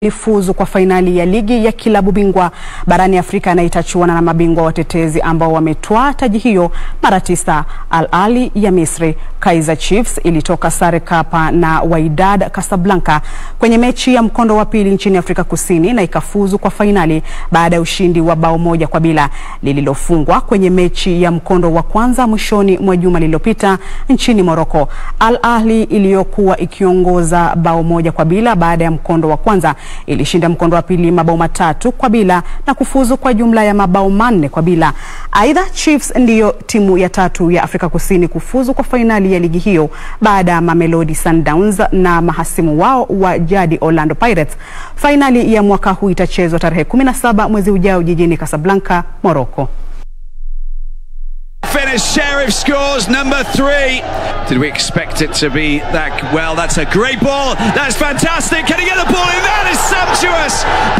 ifuzu kwa fainali ya ligi ya kilabu bingwa barani Afrika na itachuana na mabingwa watetezi ambao wametwaa taji hiyo mara tisa. Al Ahly ya Misri. Kaizer Chiefs ilitoka sare kapa na Wydad Casablanca kwenye mechi ya mkondo wa pili nchini Afrika Kusini na ikafuzu kwa fainali baada ya ushindi wa bao moja kwa bila lililofungwa kwenye mechi ya mkondo wa kwanza mwishoni mwa juma lililopita nchini Morocco. Al Ahly iliyokuwa ikiongoza bao moja kwa bila baada ya mkondo wa kwanza ilishinda mkondo wa pili mabao matatu kwa bila na kufuzu kwa jumla ya mabao manne kwa bila. Aidha, Chiefs ndiyo timu ya tatu ya Afrika Kusini kufuzu kwa fainali ya ligi hiyo baada ya Mamelodi Sundowns na mahasimu wao wa jadi Orlando Pirates. Fainali ya mwaka huu itachezwa tarehe 17 mwezi ujao jijini Casablanca, Morocco. Finish, Sheriff scores number three. Did we expect it to be that? Well, that's a great ball. That's fantastic. Can he get the ball in? That is sumptuous.